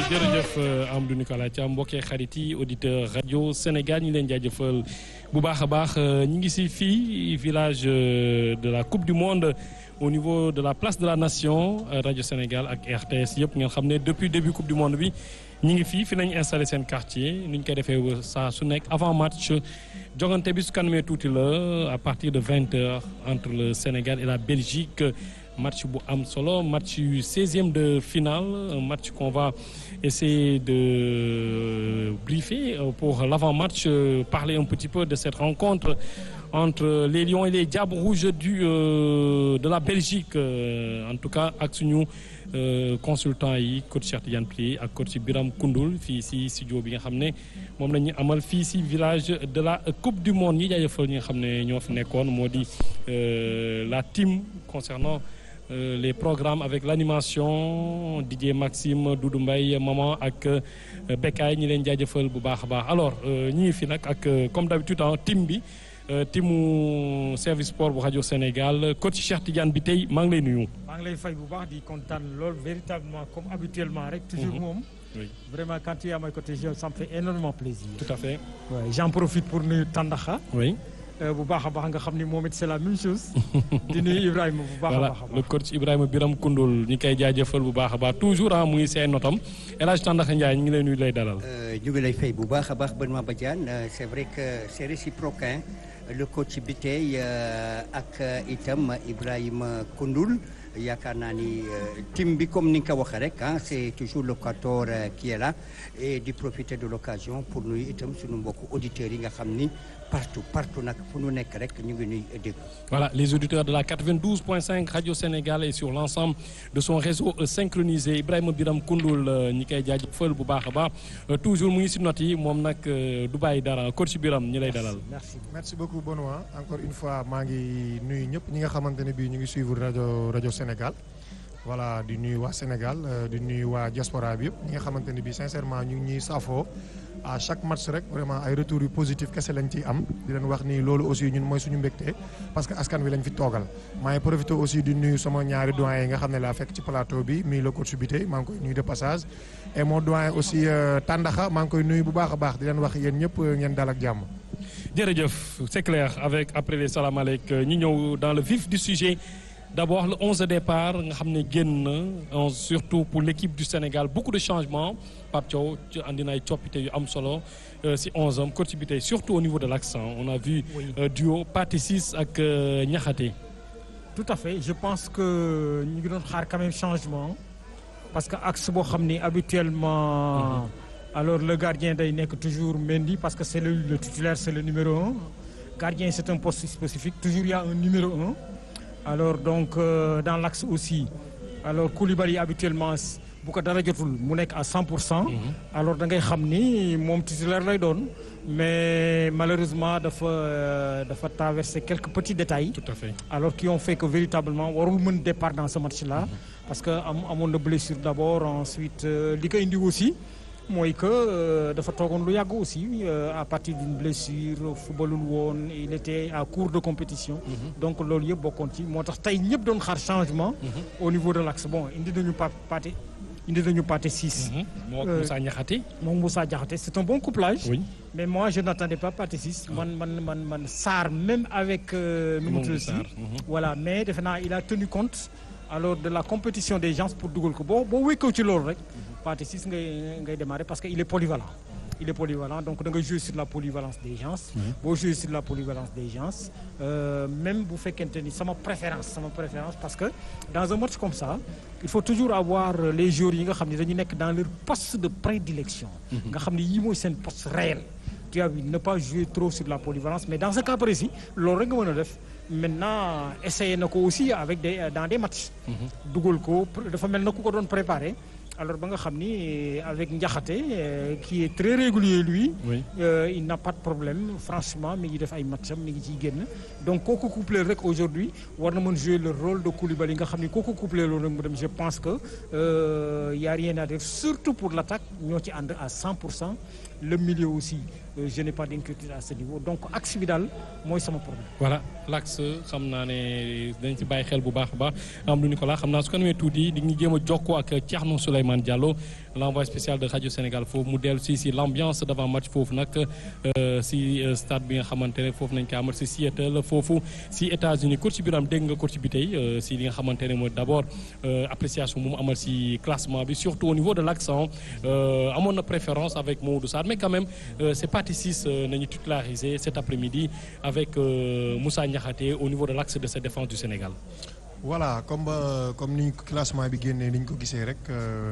jërëjëf Amadou Nicolas Thiam mbokkee xarit yi auditeur rajo Sénégal ñi leen jaajëfal bu baax a baax ñi ngi si fii village de la coupe du monde au niveau de la place de la nation rajo Sénégal ak RTS yëpp ngeen xam ne depuis début coupe du monde bi ñi ngi fii fi nañu installé seen quartier ni ñu koy defee saa su nekk avant match jogante bi su kanamee tuuti la à partir de vingt heures entre le Sénégal et la Belgique match bu am solo match yu 16e de finale un match qu'on va essayer de briefer pour l'avant-match parler un petit peu de cette rencontre entre les Lions et les Diables Rouges du de la Belgique en tout cas ak suñu consultant yi coach Cheikh Tidiane Pli ak coach Biram Koundoul fii si studio bi nga xam ne moom la ñu amal fii si village de la Coupe du Monde ñi jaajëfal ñi nga xam ne ñoo fi nekkoon moo di la team concernant Euh, les programmes avec l'animation Didier Maxime Doudou Mbaye Maman ak euh, Bekkaay ñi leen jaajëfal bu baax a baax alors ñi ngi fi nag ak comme d'habitude en team bi teamu service sport bu rajo Sénégal coach Cheikh Tidiane bi tey maa ngi lay nuyu. maa ngi lay fay bu baax di kontaan lool véritablement comme habituellement rek. toujours moom. oui vraiment quand tu es à mes côtés ça me fait énormément plaisir. tout à fait. Ouais, j'en profite pour nuyu Tandaxa. oui. bu baax a baax nga xam ni moom it c'est la même chose. di nuyu Ibrahima bu baax a voilà baax a baax. le coach Ibrahima Biram Koundoul ñi koy jaajëfal bu baax a baax toujours ah mu ngi seen notam El Hadj Tandakha Ndiaye ñu ngi lay nuyu lay dalal. ñu ngi lay fay bu baax a baax Benoît Badiane c'est vrai que c'est réciproque hein le coach bi tey ak itam Ibrahima Koundoul yaakaar naa ni team bi comme ni nga ko waxee rek ah c'est toujours le quator qui est là et di profiter de l'occasion pour nuyu itam suñu mbokku auditeurs yi nga xam ni partout partout nag fu nu nekk rek ñu ngi nuy dégg. Voilà, les auditeurs de la 92.5 Radio Sénégal et sur l'ensemble de son réseau euh, synchronisé Ibrahima Biram Koundoul ñi koy jaajëfal bu baax a baax toujours mu ngi si note yi moom nag du bàyyi dara coach Biram ñi lay dalal. merci merci beaucoup Benoît encore une fois maa ngi nuyu ñëpp ñi nga xamante ne bii ñu ngi suivre rajo rajo Sénégal voilà di nuyu waa Sénégal di nuyu waa diaspora bi yëpp ñi nga xamante ne bii sincèrement ñu ngi ñuy safoo à chaque match rek vraiment ay retours yu positif kese lañ ciy am di leen wax ni loolu aussi ñun mooy suñu mbégte parce que askan wi lañ fi toogal maa ngi profité aussi di nuyu sama ñaari doyen yi nga xam ne laa fekk ci plateau bi muy le coach bi tey maa ngi koy nuyu de passage et mon doyen aussi Tandaxa maa ngi koy nuyu bu baax a baax di leen wax yéen ñëpp ngeen dal ak jàmm. jërëjëf c'est clair avec après les salaamaaleyk ñi ñëw dans le vif du sujet d'abord le 11 de départ nga xam ne génn na surtout pour l'équipe du Sénégal beaucoup de changements Pape Thiaw ci andi na ay coppite yu am solo si 11 am coach bi tey surtout au niveau de l'accent on a vu Oui. euh, duo Pathé Ciss ak euh, Niakhaté tout à fait je pense que ñu ngi doon xaar quand même changement parce que axe boo xam ni habituellement alors le gardien day nekk toujours Mendy parce que c'est le, le titulaire c'est le numéro un gardien c'est un poste spécifique toujours il y a un numéro un alors donc euh, dans l'axe aussi alors Koulibaly habituellement bu ko dara jotul mu nekk à 100 pour cent alors da ngay xam ni moom titulaire lay doon mais malheureusement dafa euh, dafa traverser quelques petits détails tout à fait alors qui ont fait que véritablement warul mën départ dans ce match-là parce que am amoon na blessure d'abord ensuite euh, li ko indi aussi mooy que euh, dafa toogoon lu yàgg aussi euh, à partir d'une blessure footballul woon il était à court de compétition donc loolu yëpp bokkoon ci moo tax tey ñëpp doon xaar changement au niveau de l'axe bon indi nañu pa Pathé indi nañu Pathé Ciss moo ak Euh, Moussa Niakhaté moom Moussa Diakhaté c'est un bon couplage oui mais moi je n'attendais pas Pathé Ciss man man man man Sarr même avec euh, nu mu Moom tudd si Sarr, mhm. voilà mais defe naa il a tenu compte alors de la compétition des gens pour dugal ko boo boo wékkoo ci loolu rek Pathé Ciss ngay ngay démarrer parce que il est polyvalent il est polyvalent donc da nga jouer sur la polyvalence des gens boo jouer sur la polyvalence des gens euh, même bu fekkente ni sama préférence sama préférence parce que dans un match comme ça il faut toujours avoir euh, les joueurs yi nga xam ne dañu nekk dans leur poste de prédilection nga xam ne yii mooy seen poste réel tu as vu ne pas jouer trop sur la polyvalence mais dans ce cas précis loolu rek nga mën a def maintenant essayer na ko aussi avec des dans des matchs dugal ko dafa mel na ku ko doon préparer alors ba nga xam ni avec Ndiakhaté euh, qui est très régulier lui oui euh, il n'a pas de problème franchement mi ngi def ay matcham mi ngi ciy génn donc kooku couplé rek aujourd'hui war na mën jouer le rôle de Koulibaly nga xam ni kooku couplé loolu rek mu dem je pense que euh, y a rien à dire surtout pour l'attaque ñoo ci ànd à 100 pour cent le milieu aussi euh, je n'ai pas d'inquiétude à ce niveau donc axe bi daal mooy sama problème. voilà l'axe xam naa ne dañ ci bàyyi xel bu baax a baax am lu Nicolas xam naa su ko namee tuuti di ñu jéem a jokkoo ak Thierno Souleymane Elimane Diallo l'envoyé spécial de Radio Sénégal foofu mu dellu si si l'ambiance d'avant match foofu nag si stade bi nga xamante ne foofu nañ ko amal si Seattle foofu si États-Unis coach bi am dégg nga coach bi tey si li nga xamante ne mooy d'abord appréciation bu mu amal si classement bi surtout au niveau de l'accent amoon na préférence avec Maodo Sarr mais quand même c'est partie 6 nañu titularisé cet après-midi avec Moussa Niakhaté au niveau de l'axe de cette défense du Sénégal. voilà comme comme ni classement bi génnee ni ñu ko gisee rek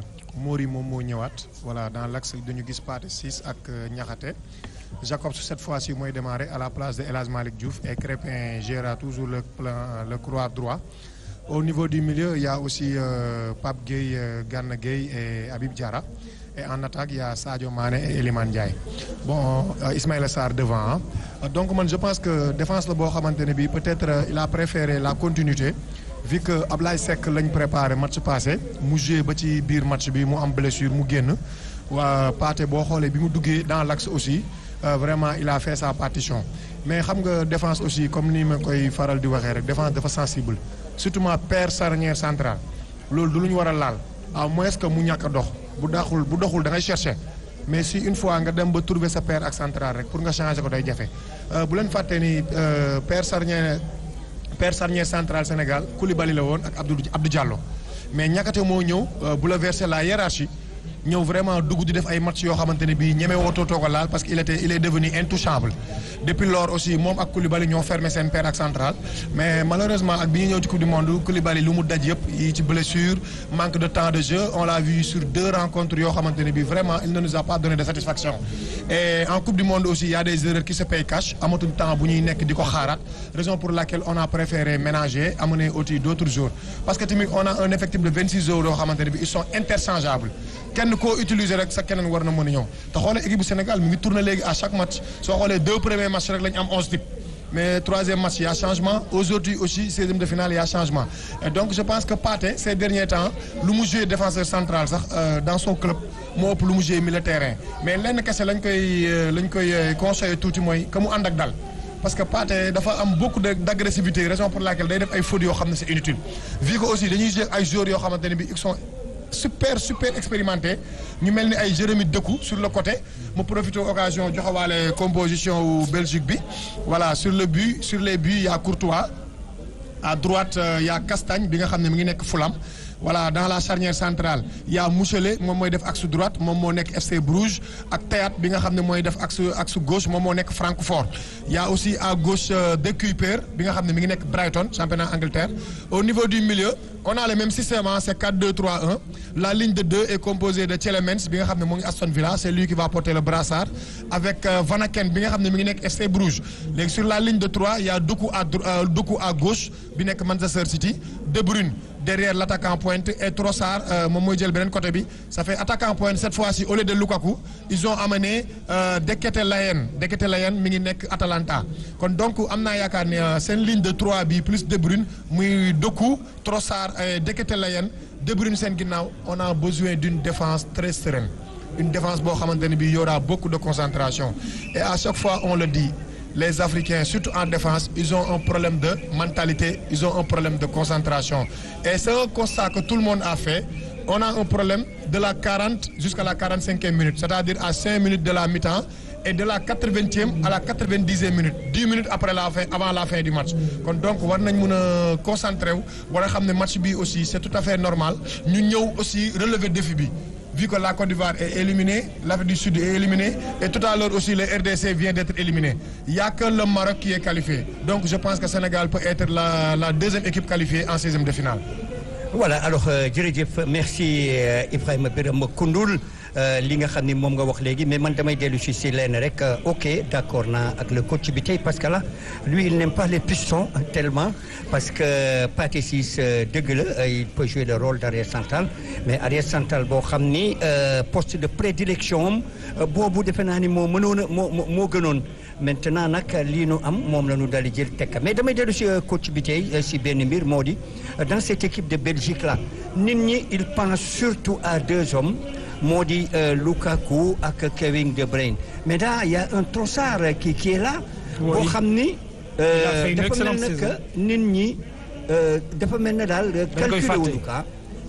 Mori moom moo ñëwaat voilà dans l'axe dañu gis Pathé Ciss ak Niakhaté Jacobs cette fois-ci mooy démarrer à la place de El Hadj Malick Diouf et Crépin gérera toujours le plan le couloir droit. Au niveau du milieu il y a aussi euh, Pape Gueye euh, Gana Gueye et Habib Diarra et en attaque il y a Sadio Mané et Elimane Ndiaye bon euh, Ismaïla Sarr devant hein. donc man je pense que défense la boo xamante ne bii peut-être il a préféré la continuité. vu que Ablaye Seck lañ préparé match passé mu joué ba ci biir match bi mu am blessure mu génn waa Pathé boo xoolee bi mu duggee dans l'axe aussi euh, vraiment il a fait sa partition mais xam nga défense aussi comme ni ma koy faral di waxee rek défense dafa sensible surtout ma paire charnière centrale loolu du lu ñu war a laal à moins que mu ñàkk a dox bu daxul bu doxul da ngay chercher mais si une fois nga dem ba trouver sa paire ak centrale rek pour nga changer ko day jafe bu leen fàtte ni paire charnière paire charnière centrale Sénégal Koulibaly la woon ak Abdou Abdou Diallo mais Niakhaté moo ñëw bouleverser la hiérarchie ñëw vraiment dugg di def ay match yoo xamante ne bii ñeme wootoo too ko laal parce que il était il est devenu intouchable depuis lors aussi moom ak Koulibaly ñoo fermé seen paire ak centrale mais malheureusement ak bi ñu ñëw ci coupe du monde Koulibaly lu mu daj yëpp yi ci blessure manque de temps de jeu on l'a vu sur deux rencontres yoo xamante ne bii vraiment il ne nous a pas donné de satisfaction et en coupe du monde aussi il y a des erreurs qui se payent cash amatuñ temps bu ñuy nekk di ko xaaraat raison pour laquelle on a préféré ménager amener aussi d'autres joueurs parce que tamit on a un effectif de 26 joueurs yoo xamante ne bii ils sont interchangeables kenn koo utiliser rek sa keneen war na mën a ñëw te xoolee équipe bu Sénégal mi ngi tourner léegi à chaque match soo xoolee deux premiers matchs rek la ñu am onze types mais troisième match il y a changement aujourd'hui aussi seizième de finale il y a changement et donc je pense que Pathé ces derniers temps lu mu joué défenseur central sax dans son club moo ëpp lu mu joué milieu terrain mais lenn kese lañ koy lañ koy conseillé tuuti mooy que mu ànd ak dal parce que Pathé dafa am beaucoup de d'agressivité raison pour laquelle day def ay fautes yoo xam ne c'est inutile vu que aussi dañuy jouer ay joueurs yoo xamante ne bi ils sont super super expérimenté ñu mel ni ay Jérémy Dekou sur le côté mu profité occasion joxewaale composition wu Belgique bi voilà sur le but sur les buts il y a Courtois à droite il y a Castagne bi nga xam ne mi ngi nekk Fulham voilà dans la charnière centrale il y a Mouchelé moom mooy def axe droite moom moo nekk FC Bruges ak Théat bi nga xam ne mooy def axe axe gauche moom moo nekk Francfort il y a aussi à gauche De Kuyper bi nga xam ne mi ngi nekk Brighton championnat Angleterre au niveau du milieu on a le même système c'est 4-2-3-1 la ligne de deux est composée de Tielemans bi nga xam ne moo ngi Aston Villa c'est lui qui va porter le brassard avec Van Aken bi nga xam ne mi ngi nekk FC Bruges léegi sur la ligne de trois il y a Doku à Doku à gauche bi nekk Manchester City De Bruyne derrière l'attaquant pointe et Trossard moom mooy jël beneen côté bi ça fait attaquant pointe cette fois-ci au lieu de Lukaku ils ont amené Deketelayen Deketelayen mi ngi nekk Atalanta kon donc am naa yaakaar ne seen ligne de trois bi plus De Bruyne muy Doku Trossard et Deketelayen De Bruyne seen ginnaaw on a besoin d'une défense très sereine une défense boo xamante ne bi y aura beaucoup de concentration et à chaque fois on le dit les Africains surtout en défense ils ont un problème de mentalité ils ont un problème de concentration et c'est un constat que tout le monde a fait on a un problème de la 40 jusqu'à la 45e minute c'est-à-dire à 5 minutes de la mi-temps et de la 80e à la 90e minute 10 minutes après la fin avant la fin du match kon donc war nañ mën a concentrer wu war a xam ne match bi aussi c'est tout à fait normal ñu ñëw aussi relever défi bi vu que la Côte d'Ivoire est éliminée l'Afrique du Sud est éliminée et tout à l'heure aussi le RDC vient d'être éliminé il y a que le Maroc qui est qualifié donc je pense que Sénégal peut être la la deuxième équipe qualifiée en seizième de finale. voilà alors jërëjëf merci Ibrahima Birame Koundoul li nga xam ni moom nga wax léegi mais man damay dellu si si leen rek ok d'accord naa ak le coach bi tey parce que là lui il n'aime pas les pistons tellement parce que Pathé Ciss dëgg la il peut jouer le rôle d'arrière central mais arrière central boo xam ni poste de prédilection am boobu defe naa ni moo mënoon a moo moo gënoon maintenant nag lii nu am moom la ñu dal di jël tekk mais damay dellu si coach bi tey si benn mbir moo di dans cette équipe de Belgique là nit ñi il pense surtout à deux hommes moo di Lukaku ak Kevin De Bruyne mais là il y a un Trossard qui qui est là. boo xam ni. dafa mel ne que nit ñi dafa mel ne daal. calculé wuñu ka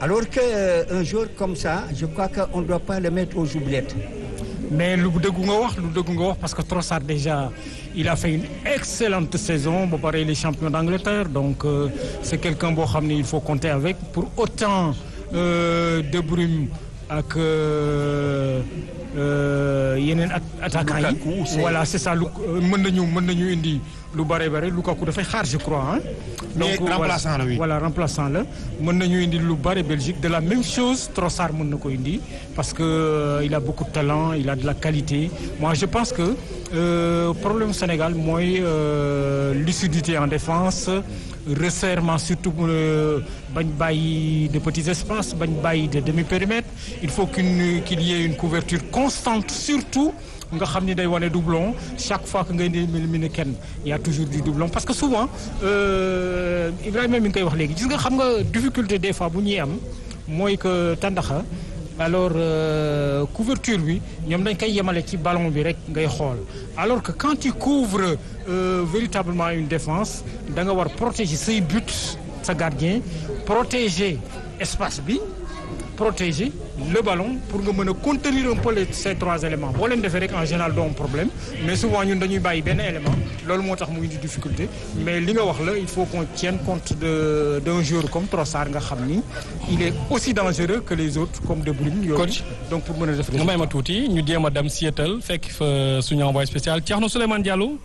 alors que euh, un jour comme ça je crois qu'on ne doit pas le mettre aux oubliettes. mais lu dëggu nga wax lu dëggu nga wax parce que Trossard déjà il a fait une excellente saison ba pare il est champion d'Angleterre donc euh, c'est quelqu'un boo xam ne il faut compter avec pour autant euh, De Bruyne ak euh, euh, yeneen at attaquants yi Lukaku, c'est- voilà c'est ça lu mën nañu mën nañu indi lu bare bare Lukaku dafay xaar je crois hein Mais remplaçant la, oui. voilà remplaçant la mën nañu indi lu bare Belgique de la même chose Trossard mën na ko indi parce que euh, il a beaucoup de talent il a de la qualité moi je pense que euh, problème Sénégal mooy euh, lucidité en défense resserrement surtout euh, bañ bàyyi de petits espaces bañ bàyyi de demi-périmètre il faut qu'une qu'il y ait une couverture constante surtout nga xam ni day wane doublon chaque fois que ngay éliminer kenn y a toujours du doublon parce que souvent euh, Ibrahima mi ngi koy wax léegi gis nga xam nga difficulté des fois bu ñuy am mooy que tàndaxa alors euh, couverture bi ñoom dañ koy yemale ci ballon bi rek ngay xool alors que quand tu couvres euh, véritablement une défense da nga war protéger say buts sa gardien protéger espace bi protéger le ballon pour nga mën a contenir un peu les ces trois éléments boo leen defee rek en général doo am problème mais souvent ñun dañuy bàyyi benn élément loolu moo tax mu indi difficulté mais li nga wax la il faut qu'on tienne compte de d'un joueur comme Trossard nga xam ni il est aussi dangereux que les autres comme De Bruyne yooyu Coach. donc pour mën a def nga may ma tuuti ñu jéem a dem Seattle fekk fa suñu envoyé spécial Thierno Souleymane Diallo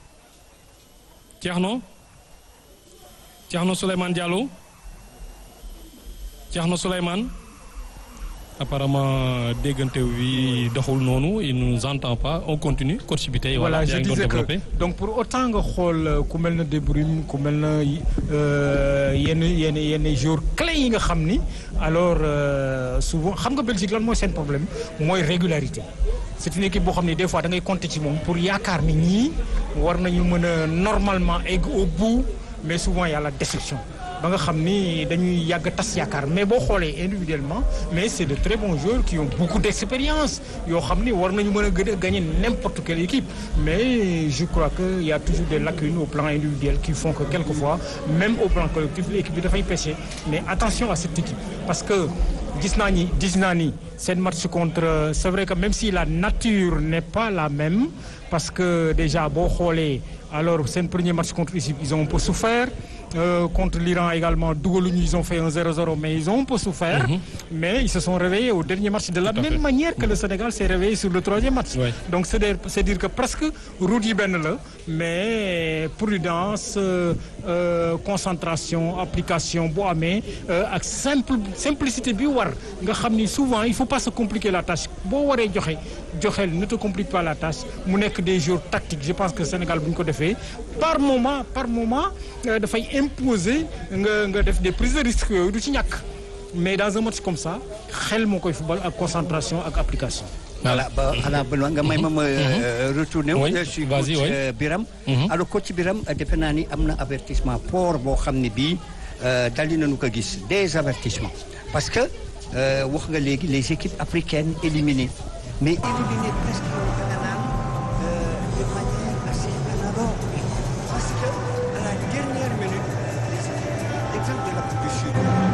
Thierno Thierno Souleymane Diallo Thierno Souleymane apparemment déggante wi doxul noonu il nous entend pas on continue coach bi tey voilà je yaa ngi doon disais que développé donc pour autant nga xool euh, ku mel na De Bruyne ku mel na euh, yenn yenn yenn joueurs clés yi nga xam ni alors euh, souvent xam nga Belgique lan mooy seen problème mooy régularité c'est une équipe boo xam ne des fois da ngay compter ci moom pour yaakaar ni ñii war nañu mën a normalement egg au bout mais souvent y a la déception ba nga xam ni dañuy yàgg tas yaakaar mais boo xoolee individuellement mais c'est de très bons joueurs qui ont beaucoup d'expérience yoo xam ni war nañu mën a gën a gagner n'importe quelle équipe mais je crois que il y a toujours des lacunes au plan individuel qui font que quelquefois même au plan collectif l'équipe bi dafay pêcher mais attention à cette équipe parce que gis naa ni gis naa ni seen match contre c'est vrai que même si la nature n'est pas la même parce que déjà boo xoolee alors seen premier match contre l'Égypte ils ont un peu souffert Euh, contre l'Iran également dugaluñu ils ont fait un 0-0 mais ils ont un peu souffert mais ils se sont réveillés au dernier match de la Tout à même fait. manière que le Sénégal s'est réveillé sur le troisième match Ouais. donc c'est dire c'est dire que presque route yi benn la mais prudence euh, euh, concentration application bu amee euh, ak simple simplicité bi war nga xam ni souvent il faut pas se compliquer la tâche boo waree joxe joxeel ne te complique pas la tâche mu nekk des jours tactiques je pense que Sénégal bu ñu ko defee par moment par moment euh, dafay imposer nga nga def des prises de risque yooyu du ci ñàkk mais dans un match comme ça xel moo koy football ak concentration ak application voilà ba xanaa Benoît nga may ma ma retourné wu Oui, sur vas-y, coach oui. euh, Biram Mhm. alors coach Biram euh, defe naa ni am na avertissement fort boo xam ne bii euh, dal di nañu ko gis des avertissements parce que euh, wax nga léegi les équipes africaines éliminées mais éliminées presque da nga naan euh, de manière assez analogue parce que à la dernière minute les équipes exemple de l'Afrique du Sud